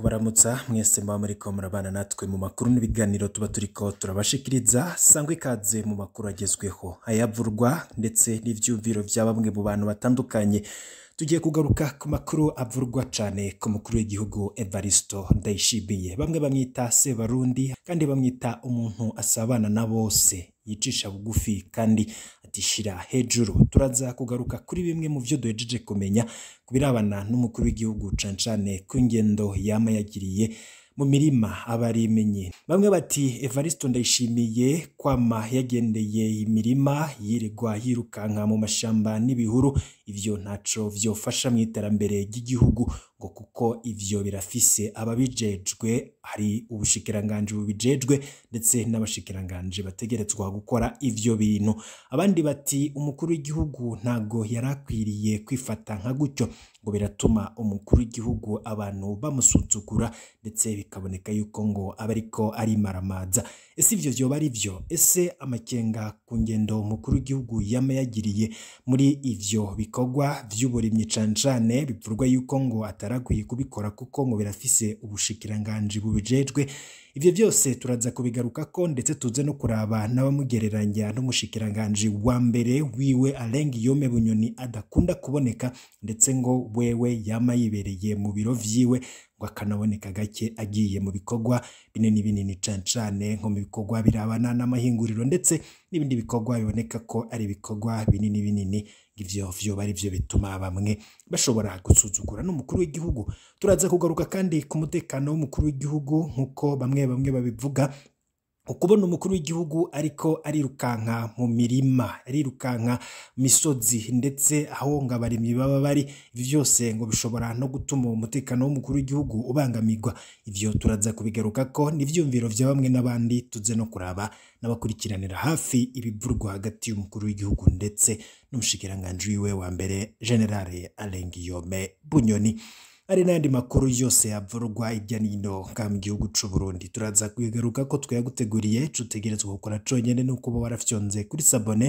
kubaramutsa mwese muba muriko murabana natwe mu makuru n'ibiganiro tuba turiko turabashikiriza sangwa ikaze mu makuru agezweho ayavurwa ndetse n'ivyumviro vya bamwe mu bantu batandukanye tugiye kugaruka ku makuru avurwa cane ku mukuru w'igihugu Evaristo Ndayishimiye bamwe bamwita Sebarundi kandi bamwita umuntu asabana na bose yicisha bugufi kandi atishira hejuru turaza kugaruka kuri bimwe mu vyo duhejeje kumenya kubirabana n'umukuru w'igihugu cane cane ku ngendo yama yagiriye mu mirima abarimenye bamwe bati Evaristo Ndayishimiye kwama yagendeye imirima yirirwa yirukanka mu mashamba n'ibihuru ivyo ntaco vyofasha mu iterambere ry'igihugu ngo kuko ivyo birafise ababijejwe hari ubushikiranganji bubijejwe ndetse n'abashikiranganji bategerezwa gukora ivyo bintu abandi bati umukuru w'igihugu ntago yarakwiriye kwifata nka gutyo ngo biratuma umukuru w'igihugu abantu bamusuzugura ndetse bikaboneka yuko ngo aba ariko arimaramaza ese ivyo vyoba ari vyo ese amakenga ku ngendo umukuru w'igihugu yama yagiriye muri ivyo bikorwa vy'uburimyi cane cane bivurwa yuko ngo atarakwiye kubikora kuko ngo birafise ubushikiranganji bubijejwe ivyo vyose turaza kubigarukako ndetse tuze no kuraba n'abamugereranya n'umushikiranganji wa mbere wiwe Alain Guillaume Bunyoni adakunda kuboneka ndetse ngo wewe yama yibereye mu biro vyiwe ngo akanaboneka gake agiye mu bikorwa binini binini cane cane nko mu bikorwa birabana n'amahinguriro ndetse n'ibindi bikorwa biboneka ko ari ibikorwa binini binini ivyo vyoba ari vyo bituma bamwe bashobora gusuzugura n'umukuru w'igihugu turaza kugaruka kandi ku mutekano w'umukuru w'igihugu nk'uko bamwe bamwe babivuga ukubona umukuru w'igihugu ariko arirukanka mu mirima arirukanka misozi ndetse aho ngo abarimyi baba bari ivyo vyose ngo bishobora no gutuma umutekano w'umukuru w'igihugu ubangamirwa ivyo turaza kubigarukako n'ivyumviro vya bamwe n'abandi tuze no kuraba n'abakurikiranira hafi ibivurwa hagati y'umukuru w'igihugu ndetse n'umushikiranganji wiwe wa mbere generale Alain Guillaume Bunyoni hari n'ayandi makuru yose yavurwa hirya n'ino nga mu gihugu c'u Burundi turaza kwigaruka ko twayaguteguriye cutegerezwa gukora conyene no kuba warafyonze kuri sabone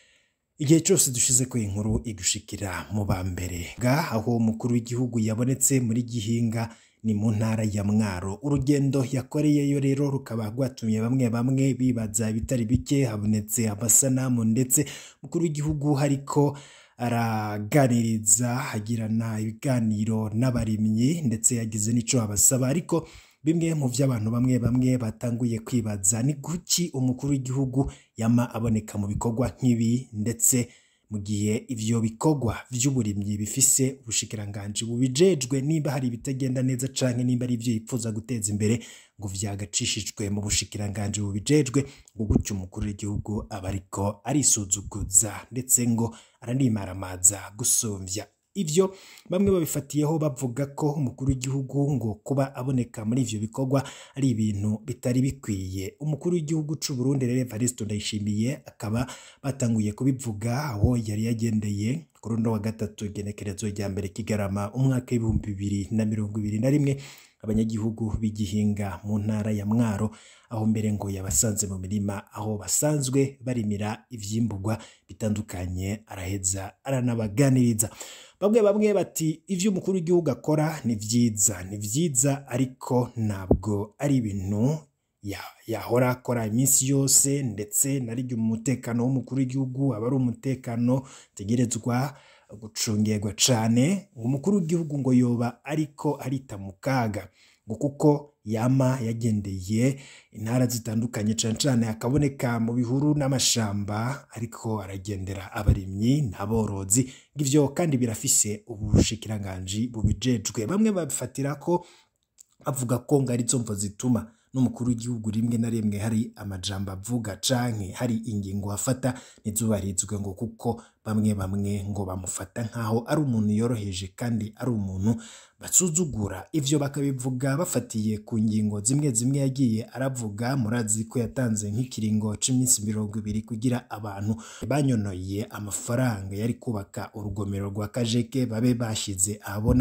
igihe cyose dushize ko inkuru igushikira mu ba mbere ga aho umukuru w'igihugu yabonetse muri gihinga ni mu ntara ya Mwaro urugendo yakoreyeyo rero rukaba rwatumye bamwe bamwe bibaza bitari bike habonetse amasanamu ndetse umukuru w'igihugu hariko araganiriza agirana ibiganiro n'abarimyi ndetse yagize n'ico abasaba ariko bimwe mu vy'abantu bamwe bamwe batanguye kwibaza ni kuki umukuru w'igihugu yama aboneka mu bikorwa nk'ibi ndetse mu gihe ivyo bikorwa vy'uburimyi bifise ubushikiranganji bubijejwe nimba hari ibitagenda neza canke nimba ari ivyo yipfuza guteza imbere ngo vyagacishijwe mu bushikiranganji bubijejwe ngo gutyo umukuru w'igihugu aba ariko arisuzuguza ndetse ngo aranimaramaza gusumvya ivyo bamwe babifatiyeho bavuga ko umukuru w'igihugu ngo kuba aboneka muri ivyo bikorwa ari ibintu bitari bikwiye umukuru w'igihugu c'u Burundi rero Evaristo Ndayishimiye akaba batanguye kubivuga aho yari yagendeye kuri uno wa gatatu igenekerezo rya mbere kigarama umwaka w'ibihumbi bibiri na mirongo ibiri na rimwe abanyagihugu b'igihinga mu ntara ya Mwaro aho mbere ngo yabasanze mu mirima aho basanzwe barimira ivyimburwa bitandukanye araheza aranabaganiriza bamwe bamwe bati ivyo umukuru w'igihugu akora ni vyiza ni vyiza ariko ntabwo ari ibintu yahora akora iminsi yose ndetse nariryo umutekano w'umukuru w'igihugu aba ari umutekano tegerezwa gucungerwa cane umukuru w'igihugu ngo yoba ariko arita mu kaga ngo kuko yama yagendeye intara zitandukanye cane cane akaboneka mu bihuru n'amashamba ariko aragendera abarimyi n'aborozi ivyo kandi birafise ubushikiranganji bubijejwe bamwe babifatira ko bavuga ko ngo arizo mvo zituma n'umukuru w'igihugu rimwe na rimwe hari amajambo avuga canke hari ingingo afata ntizubarizwe ngo kuko bamwe bamwe ngo bamufata nk'aho ari umuntu yoroheje kandi ari umuntu basuzugura ivyo bakabivuga bafatiye ku ngingo zimwe zimwe yagiye aravuga murazi ko yatanze nk'ikiringo c'iminsi mirongo ibiri kugira abantu banyonoye amafaranga yari kubaka urugomero rwa kajeke babe bashize ahabona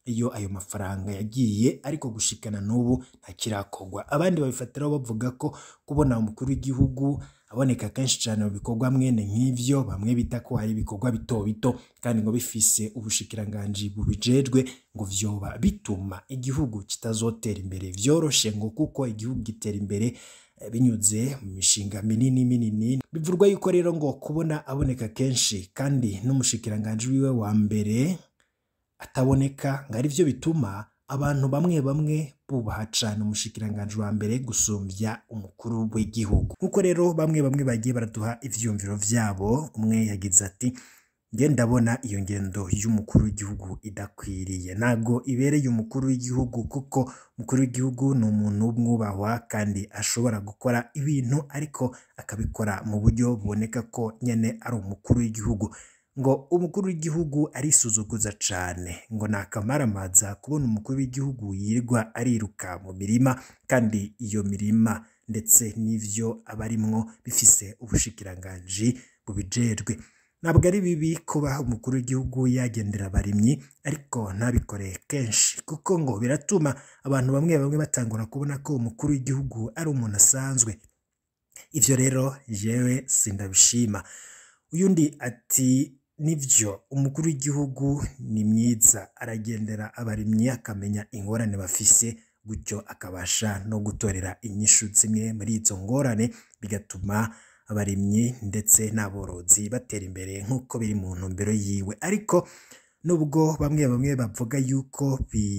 iyo ayo mafaranga yagiye ariko gushikana n'ubu ntakirakorwa abandi babifatiraho bavuga ko kubona umukuru w'igihugu aboneka kenshi cyane mu bikorwa mwene nk'ivyo bamwe bita ko hari ibikorwa bito bito kandi ngo bifise ubushikiranganji bubijejwe ngo vyoba bituma igihugu kitazotera imbere vyoroshe ngo kuko igihugu gitera imbere eh, binyuze mu mishinga minini minini bivurwa yuko rero ngo kubona aboneka kenshi kandi n'umushikiranganji wiwe wa mbere ataboneka ngo ari byo bituma abantu bamwe bamwe bubaha cane umushikiranganji wa mbere gusumbya umukuru w'igihugu nk'uko rero bamwe bamwe bagiye baraduha ivyumviro vyabo umwe yagize ati nge ndabona iyo ngendo y'umukuru w'igihugu idakwiriye ntabwo ibereye umukuru w'igihugu kuko umukuru w'igihugu ni umuntu w'umwubahwa kandi ashobora gukora ibintu ariko akabikora mu buryo buboneka ko nyene ari umukuru w'igihugu ngo umukuru w'igihugu arisuzuguza cane ngo ni akamaramaza kubona umukuru w'igihugu yirirwa ariruka mu mirima kandi iyo mirima ndetse n'ivyo aba arimwo bifise ubushikiranganji bubijejwe ntabwo ari bibi kuba umukuru w'igihugu yagendera abarimyi ariko ntabikore kenshi kuko ngo biratuma abantu bamwe bamwe batangura kubona ko umukuru w'igihugu ari umuntu asanzwe ivyo rero jewe sindabishima uyundi ati nivyo umukuru w'igihugu ni mwiza aragendera abarimyi akamenya ingorane bafise gutyo akabasha no gutorera inyishu zimwe muri izo ngorane bigatuma abarimyi ndetse n'aborozi batera imbere nk'uko biri mu ntumbero yiwe ariko nubwo bamwe bamwe bavuga yuko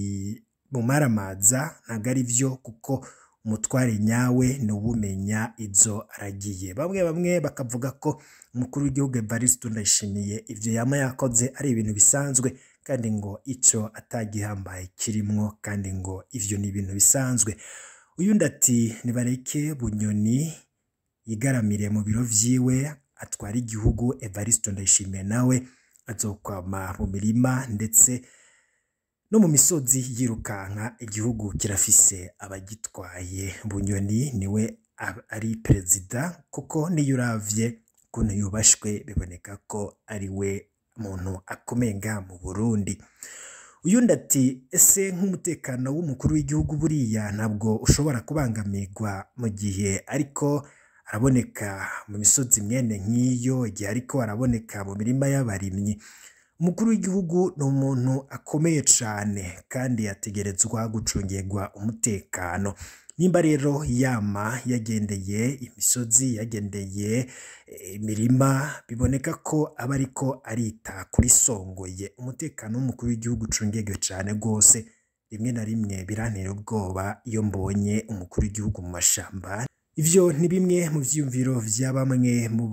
bimumaramaza ntabwo ari byo kuko umutware nyawe ni uwumenya izo aragiye bamwe bamwe bakavuga ko umukuru w'igihugu Evariste Ndayishimiye ivyo yama yakoze ari ibintu bisanzwe kandi ngo ico atagihambaye kirimwo kandi ngo ivyo ni ibintu bisanzwe uyundi ati nibareke bunyoni yigaramire mu biro vyiwe atwara igihugu Evariste Ndayishimiye nawe azokwama mu mirima ndetse no mu misozi yirukanka igihugu kirafise abagitwaye bunyoni niwe ab- ari perezida kuko niyo uravye ukuntu yubashwe biboneka ko ari we muntu akomeye ngaha mu Burundi uyundi ati ese nk'umutekano w'umukuru w'igihugu buriya ntabwo ushobora kubangamirwa mu gihe ariko araboneka mu misozi mwene nk'iyo igihe ariko araboneka mu mirima y'abarimyi umukuru w'igihugu ni umuntu akomeye cyane kandi yategerezwa gucungirwa umutekano nimba rero yama yagendeye imisozi yagendeye eh, imirima biboneka ko aba ariko arita kuri songoye umutekano w'umukuru w'igihugu ucungirwe cyane rwose rimwe na rimwe birantera ubwoba iyo mbonye umukuru w'igihugu mu mashamba ivyo ni bimwe mu vyiyumviro vya bamwe mu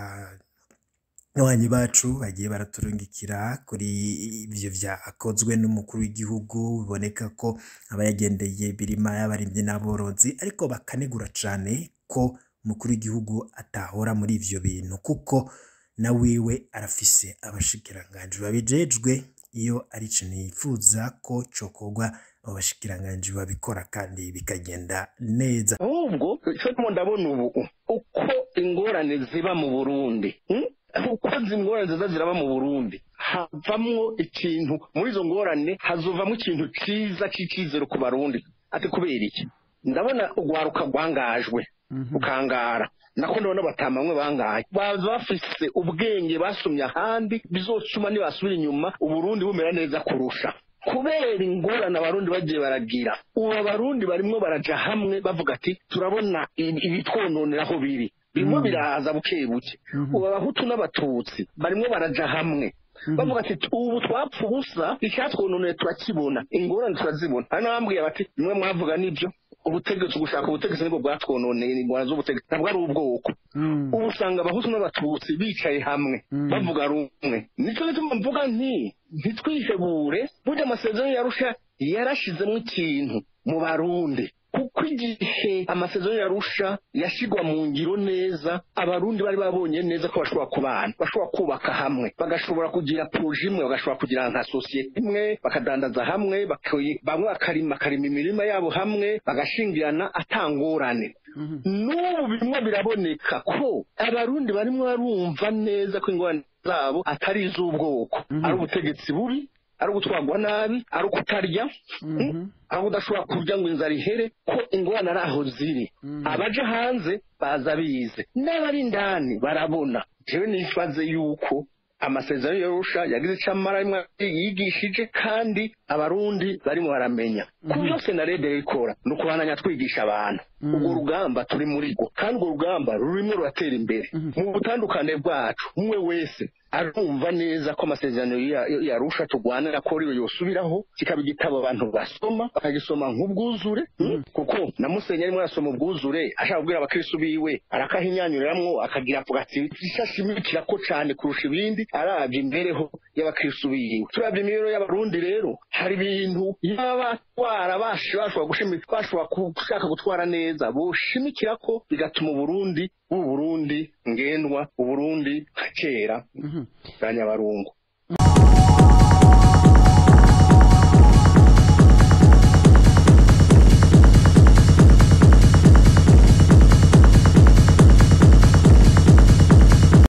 banywanyi bacu bagiye baraturungikira kuri ivyo vyakozwe n'umukuru w'igihugu biboneka ko aba yagendeye birima y'abarimyi n'aborozi ariko bakanegura cane ko umukuru w'igihugu atahora muri ivyo bintu kuko na wiwe arafise abashikiranganji babijejwe iyo ari ikintu yifuza ko cokorwa abo bashikiranganji babikora kandi bikagenda neza ahubwo icyo ndimo ndabona ubu uko ingorane ziba mu burundi hmm? uko izi ngorane ziza ziraba mu burundi havamwo ikintu muri izo ngorane hazovamo ikintu cyiza cy'icyizere ku barundi ati kubera iki ndabona urwaruka rwangajwe rukangara nako ndabona batama bamwe bangaye baza bafise ubwenge basumye ahandi bizotuma nibasubira inyuma uburundi bumera neza kurusha kubera ingorane abarundi bagiye baragira ubu abarundi barimwo baraja hamwe bavuga ati turabona ibi- ibitwononera aho biri birimo biraza buke buke ubu abahutu n'abatutsi barimwo baraja hamwe bavuga ati ubu twapfa ubusa icyatwononeye turakibona ingorane turazibona hari n'abambwiye bati bimwe mwavuga nibyo ubutegetsi gushaka ubutegetsi nibwo bwatwononeye ingorane z'ubutegetsi ntabwo ari ubwoko ubu usanga abahutu n'abatutsi bicaye hamwe bavuga rumwe nicyo gituma mvuga nti ntitwihebure burya amasezerano yarusha yarashizemo ikintu mu barundi kuko igihe amasezerano yarusha yashyirwa mu ngiro neza abarundi bari babonye neza ko bashobora kubana bashobora kubaka hamwe bagashobora kugira poroje imwe bagashobora kugira nka sosiyete imwe bakadandaza hamwe baki- bamwe bakarima bakarima imirima yabo hamwe bagashingirana atangorane n'ubu bimwe biraboneka ko abarundi barimo barumva neza ko ingorane zabo atari iz'ubwoko ari ubutegetsi bubi ari ugutwarwa nabi ari ukutarya aho udashobora kurya ngo inzara ihere ko ingorane ari aho ziri abaje hanze baza bize n'abari indani barabona jewe nibaze yuko amasezerano yorusha yagize icyo amara rimwe yigishije kandi abarundi barimo baramenya ku byose na rede ikora ni ukubananya twigisha abantu urwo rugamba turi muri rwo kandi urwo rugamba rurimo ruratera imbere mu butandukane bwacu umwe wese arumva neza ko amasezerano yarusha turwanira ko ariyo yosubiraho kikaba igitabo abantu basoma bakagisoma nk'ubwuzure kuko na musenyeri arimo arasoma ubwuzure ashaka kubwira abakirisitu biwe arakahinyanyuriramwo akagira avuga ati ishashimikira ko cyane kurusha ibindi arabye imibereho y'abakirisitu biwe turabye imibereho y'abarundi rero hari ibintu yaba batwara bashobora gushaka gutwara neza boshimikira ko bigatuma uburundi ubu burundi ngendwa uburundi nka kera bwa nyabarungu